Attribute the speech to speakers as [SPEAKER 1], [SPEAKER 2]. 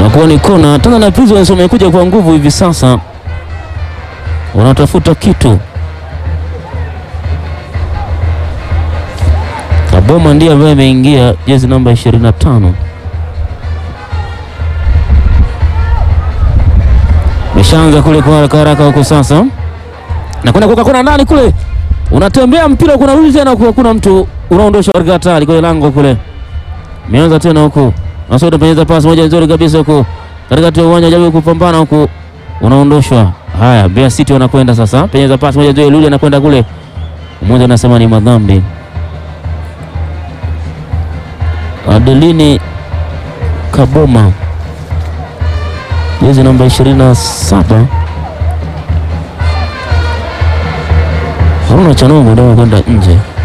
[SPEAKER 1] nakuwa ni kona. Tanzania Prisons wamekuja kwa nguvu hivi sasa, wanatafuta kitu. Kaboma ndiye ambaye ameingia jezi namba 25. Meshaanza kule kwa haraka haraka huko sasa, na kwenda kuka kona ndani kule, unatembea mpira, kuna rudi tena, kuna mtu unaondosha katika hatari kwenye lango kule. Meanza tena huko, Masoud penyeza pasi moja nzuri kabisa huko katikati ya uwanja, jaribu kupambana huko, unaondoshwa. Haya, Mbeya City wanakwenda sasa, penyeza pasi moja nzuri, Luli anakwenda kule, mmoja anasema ni madhambi. Adelini Kaboma jezi namba 27 Haruna Chanongo ndio kwenda nje.